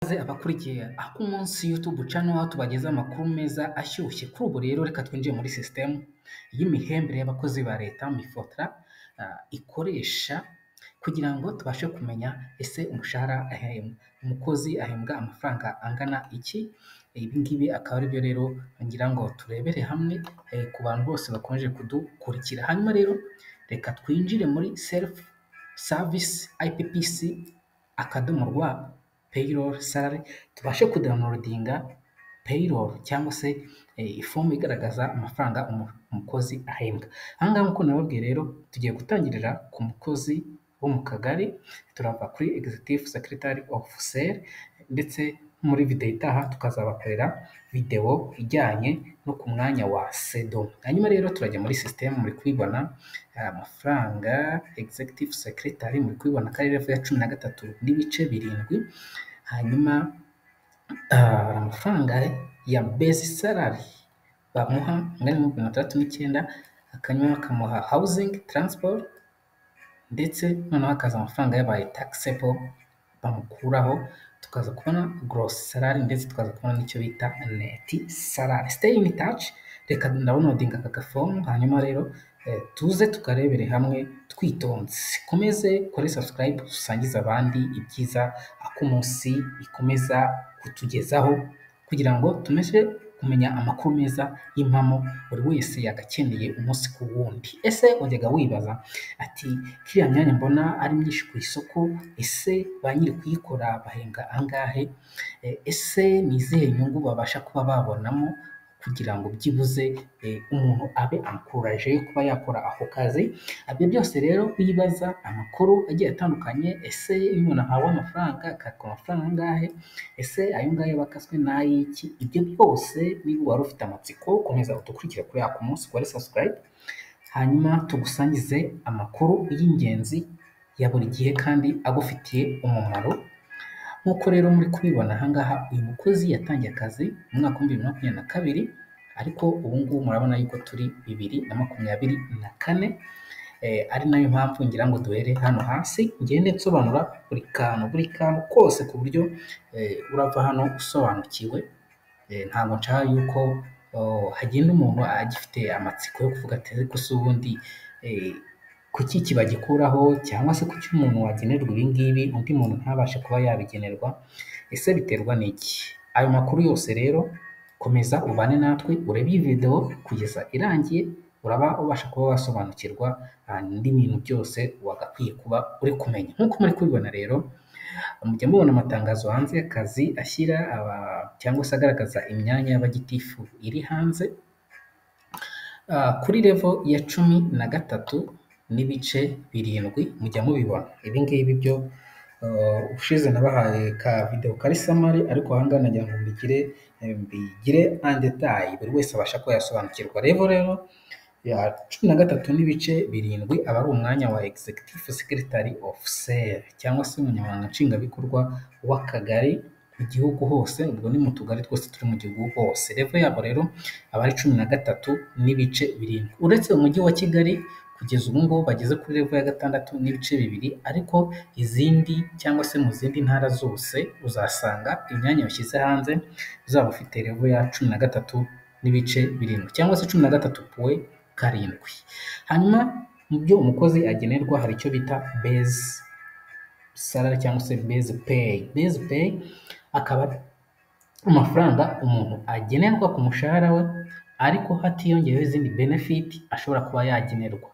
ikaze abakurikiye ak'umunsi YouTube channel aho tubageza amakuru meza ashyushye kuri ubu rero reka twinjiye muri sisitemu y'imihembere y'abakozi ba leta mifotra ah, ikoresha kugira ngo tubashe kumenya ese umushahara ahem- umukozi ahembwa amafaranga angana iki ibi ngibi akaba ari byo rero ngira ngo turebere hamwe eh, ku bantu bose bakomeje kudukurikira hanyuma rero reka twinjire muri selifu savisi IPPC akadomo rwa payroll salary tubashe kudownloadinga payroll cyangwa se eh, ifomu igaragaza amafaranga umu- umukozi ahembwa aha ngaha nk'uko nababwiye rero tugiye gutangirira ku mukozi wo mu kagari turava kuri executive secretary of sel ndetse muri videwo itaha tukazabakorera videwo ijyanye no ku mwanya wa sedo hanyuma rero turajya muri sisitemu muri kubibona aya mafaranga executive secretary muri kubibona ko ari revo ya cumi na gatatu n'ibice birindwi hanyuma ah, hari amafaranga ya base salary bamuha angana n'ibihumbi mirongo itandatu n'icyenda akanywa bakamuha housing transport ndetse noneho hakaza amafaranga yabaye taxable bamukuraho tukaza kubona gross salary ndetse tukaza kubona n'icyo bita net salary stay in touch reka ndabonodinga aka gafomu hanyuma rero eh, tuze tukarebere hamwe twitonze komeze kore subscribe dusangize abandi ibyiza ak'umunsi ikomeza kutugezaho kugira ngo tumeshe kumenya amakuru meza y'impamo buri wese yagakeneye umunsi ku wundi ese wajyaga wibaza ati kiriya myanya mbona ari myinshi ku isoko ese ba nyiri kuyikora bahembwa angahe E, ese ni izihe nyungu babasha kuba babonamo kugira ngo byibuze e, umuntu abe ankuraje kuba yakora ako kazi ibyo byose rero wibaza amakuru agiye atandukanye ese iyo umuntu ahawe amafaranga akatwa amafaranga angahe ese ayo ngayo aba akaswe n'ay'iki ibyo byose niba wari ufite amatsiko komeza udukurikire kuri ako munsi kuri subscribe hanyuma tugusangize amakuru y'ingenzi ya buri gihe kandi agufitiye umumaro nk'uko rero muri kubibona ahangaha uyu mukozi yatangiye akazi mu mwaka w'ibihumbi bibiri na makumyabiri na kabiri ariko ubu ngubu murabona yuko turi bibiri na makumyabiri na kane eh, ari nayo mpamvu ngira ngo duhere hano hasi ngende nsobanura buri kantu buri kantu kose ku buryo eh, urava hano usobanukiwe Eh, ntabwo nshaka yuko oh, hagenda umuntu agifite amatsiko yo kuvuga ati ariko se ubundi eh, kuki kibagikuraho cyangwa se kuki umuntu wagenerwa ibi ngibi undi muntu ntabashe kuba yabigenerwa ese biterwa n'iki ayo makuru yose rero komeza ubane natwe urebe iyi videwo kugeza irangiye uraba ubasha kuba wasobanukirwa ah, n'ibintu byose wagakwiye kuba uri kumenya nk'uko muri kubibona rero mujya mubona amatangazo hanze y'akazi ashyira aba cyangwa se agaragaza imyanya y'abagitifu iri hanze Ah, kuri revo ya cumi na gatatu n'ibice birindwi mujya mubibona ibi ngibi byo ah, ubushize nabahaye ka videwo kari samari ariko ahangaha nagira ngo mbigire eh, mbigire en detail buri wese abasha kuba yasobanukirwa revo rero ya cumi na gatatu n'ibice birindwi aba ari umwanya wa executive secretary of sel cyangwa se umunyamabanga nshingwabikorwa w'akagari mu gihugu hose ubwo ni mu tugari twose turi mu gihugu hose revo yabo rero aba ari cumi na gatatu n'ibice birindwi uretse umujyi wa kigali kugeza ubu ngubu bageze kuri revo ya gatandatu n'ibice bibiri ariko izindi cyangwa se mu zindi ntara zose uzasanga imyanya bashyize hanze uzaba ufite revo ya cumi na gatatu n'ibice birindwi cyangwa se cumi na gatatu puwe karindwi hanyuma mu byo umukozi agenerwa hari icyo bita base salary cyangwa se base pay base pay akaba ari amafaranga umuntu agenerwa ku mushahara we ariko hatiyongeyeho izindi benefit ashobora kuba yagenerwa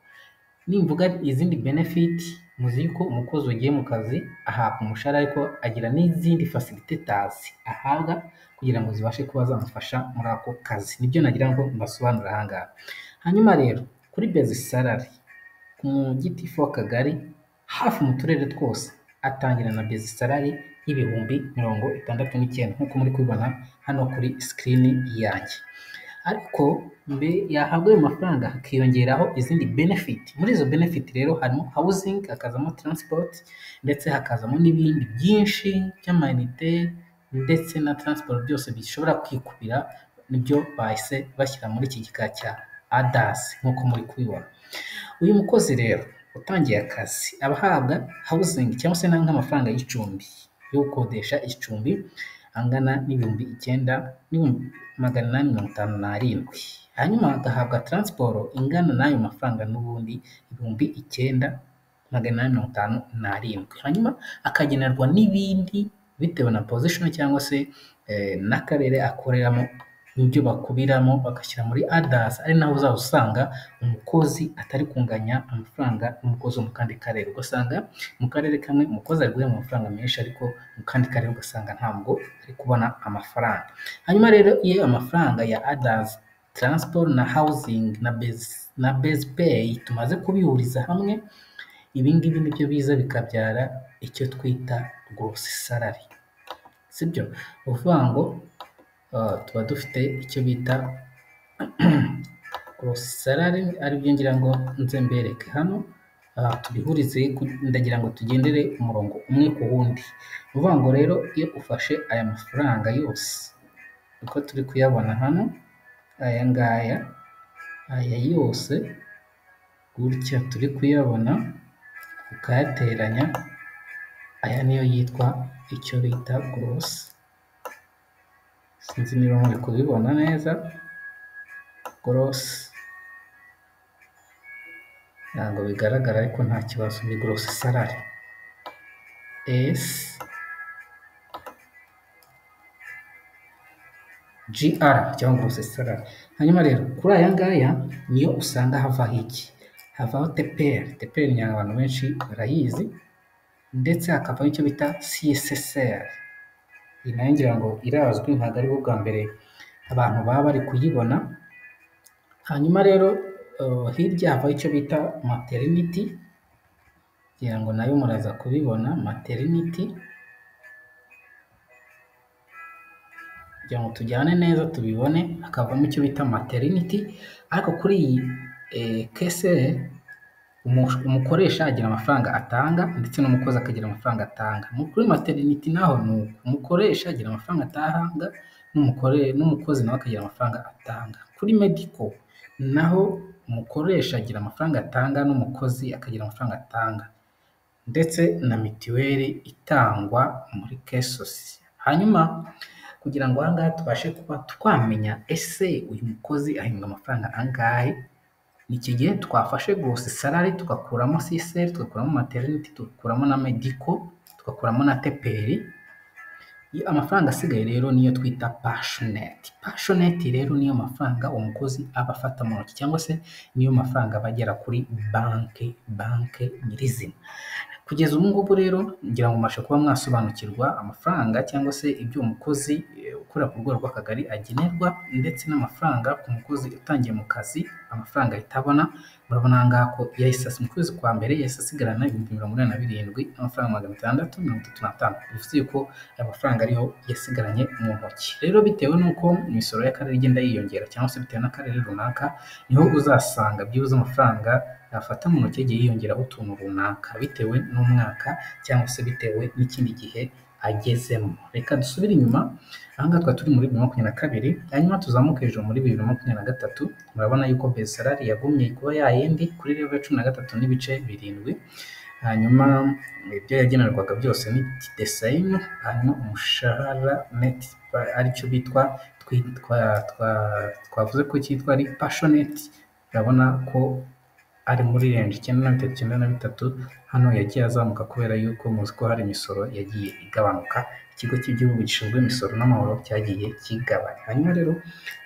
nimvuga izindi benefit muzi yuko umukozi wagiye mu kazi ahabwa umushahara ariko agira n'izindi facilitators ahabwa kugira ngo zibashe kuba zamufasha muri ako kazi nibyo nagira ngo mbasobanurire aha ngaha hanyuma rero kuri base salary umugitifu w'akagari hafi mu turere twose atangira na base salary y'ibihumbi mirongo itandatu n'icyenda nk'uko muri kubibona hano kuri sikirini yanjye ariko mbe yahabwa ayo mafaranga hakiyongeraho izindi benefit muri izo benefit rero harimo housing hakazamo transport ndetse hakazamo n'ibindi byinshi by'amayinite ndetse na transport byose bishobora kwikubira nibyo bahise bashyira muri iki gika cya adas nk'uko muri kubibona uyu mukozi rero utangiye akazi aba ahabwa housing cyangwa se n'amafaranga y'icumbi yo gukodesha icumbi angana n'ibihumbi icyenda n'ibihumbi magana inani mirongo itanu n'arindwi, hanyuma agahabwa taransiporo ingana n'ayo mafaranga n'ubundi ibihumbi icyenda magana inani mirongo itanu n'arindwi, hanyuma akagenerwa n'ibindi bitewe na pozishoni cyangwa se n'akarere akoreramo n'ibyo bakubiramo bagashyira muri adazi, ari naho uzaba usanga umukozi atari kunganya amafaranga n'umukozi wo mu kandi karere, ugasanga mu karere kamwe umukozi ari guhembwa amafaranga menshi ariko mu kandi karere ugasanga ntabwo ari kubona amafaranga, hanyuma rero iyo amafaranga ya adazi, taransiporo na hawuzingi na bezi peyi tumaze kubihuriza hamwe, ibi ngibi nibyo biza bikabyara icyo twita gorosi sarari, sibyo? Ni ukuvuga ngo tuba dufite icyo bita gorosi sarari aribyo ngira ngo nze mbereke hano, tubihurize ndagira ngo tugendere umurongo umwe ku wundi, ni ukuvuga ngo rero iyo ufashe aya mafaranga yose uko turi kuyabona hano, aya ngaya, aya yose gutya turi kuyabona, ukayateranya, aya niyo yitwa icyo bita gorosi, sinzi niba muri kubibona neza, gorosi ntabwo bigaragara ariko nta kibazo ni gorosi sarari, esi ji ara cyangwa gorosi sarari, hanyuma rero kuri aya ngaya niyo usanga havaho iki? Havaho teperi, teperi abantu benshi barayizi ndetse hakavaho icyo bita siyeseseri, iyi nayo ngira ngo irazwi ntabwo aribwo bwa mbere abantu baba bari kuyibona, hanyuma rero hirya havaho icyo bita materiniti, ngira ngo nayo muraza kubibona materiniti, kugira ngo tujyane neza tubibone, hakavamo icyo bita materiniti, ariko kuri iyi keseri umukoresha agira amafaranga atanga ndetse n'umukozi akagira amafaranga atanga, kuri materiniti naho ni uko, umukoresha agira amafaranga atanga n'umukozi nawe akagira amafaranga atanga, kuri mediko naho umukoresha agira amafaranga atanga n'umukozi akagira amafaranga atanga ndetse na mituweli itangwa muri kesosi, hanyuma kugira ngo aha ngaha tubashe kuba twamenya ese uyu mukozi ahembwa amafaranga angahe, ni iki gihe twafashe gorosi sarari tugakuramo siseri, tugakuramo materiniti, tugakuramo na mediko, tugakuramo na teperi, amafaranga asigaye rero niyo twita pashoneti, pashoneti rero niyo mafaranga umukozi aba afata mu ntoki cyangwa se niyo mafaranga aba agera kuri banki, banki nyirizina, kugeza ubu ngubu rero ngira ngo mubashe kuba mwasobanukirwa amafaranga cyangwa se ibyo umukozi ukorera ku rwego rw'akagari agenerwa ndetse n'amafaranga ku mukozi utangiye mu kazi, amafaranga ahita abona, murabona aha ngaha ko yahise mu kwezi kwa mbere yahise asigarana ibihumbi mirongo inani na birindwi n'amafaranga magana atandatu mirongo itatu n'atanu, bivuze yuko aya mafaranga ariyo yasigaranye mu ntoki, rero bitewe n'uko imisoro y'akarere igenda yiyongera cyangwa se bitewe n'akarere runaka, niho uzasanga byibuze amafaranga yafata mu ntoki yagiye yiyongeraho utuntu runaka bitewe n'umwaka cyangwa se bitewe n'ikindi gihe agezemo, reka dusubire inyuma, aha ngaha twari turi muri bibiri na makumyabiri na kabiri, hanyuma tuzamuke hejuru muri bibiri na makumyabiri na gatatu, murabona yuko bezi sarari yagumye kuba ya yindi kuri revo ya cumi na gatatu n'ibice birindwi, hanyuma ibyo yagenerwaga byose ni desayini, hanyuma umushahara neti aricyo bitwa twavuze ko cyitwa ari pashoneti, urabona ko ari muri renji icyenda na bitatu, icyenda na bitatu, hano yagiye azamuka kubera yuko muzi ko hari imisoro yagiye igabanuka, ikigo cy'igihugu gishinzwe imisoro n'amahoro cyagiye kigabanya, hanyuma rero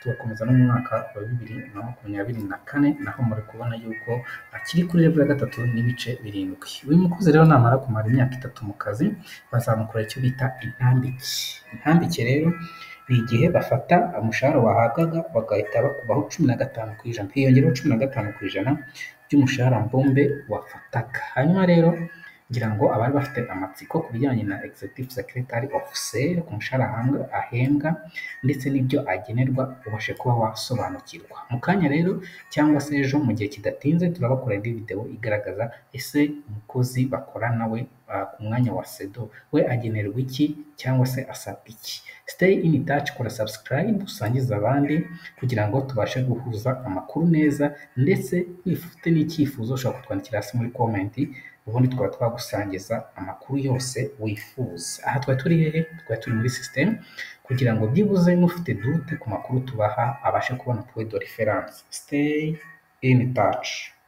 tugakomeza no mu mwaka wa bibiri na makumyabiri na kane, naho muri kubona yuko akiri kuri revo ya gatatu n'ibice birindwi, uyu mukozi rero namara kumara imyaka itatu mu kazi, bazamukora icyo bita intambike, intambike rero ni igihe bafata umushahara wahabwaga bagahita bakubaho cumi na gatanu ku ijana, hiyongeraho cumi na gatanu ku ijana by'umushahara mbumbe wafataga, hanyuma rero ngira ngo abari bafite amatsiko ku bijyanye na egizegutivu sekeretari ofiseri ku mushahara ahembwa ndetse n'ibyo agenerwa ubashe kuba wasobanukirwa, mu kanya rero cyangwa se ejo mu gihe kidatinze turabakora indi videwo igaragaza ese umukozi bakorana we ku mwanya wa sedo we agenerwa iki cyangwa se asabwa iki, siteyi ini taci kora sabusikarayibu usangize abandi kugira ngo tubashe guhuza amakuru neza ndetse niba ufite n'icyifuzo ushobora kutwandikira hasi muri komenti ubundi twaba twagusangiza amakuru yose wifuza. Aha twari turi hehe? Twari turi muri sisitemu kugira ngo byibuze n'ufite dute ku makuru tubaha abashe kubona puwe do referanse. Siteyi ini taci.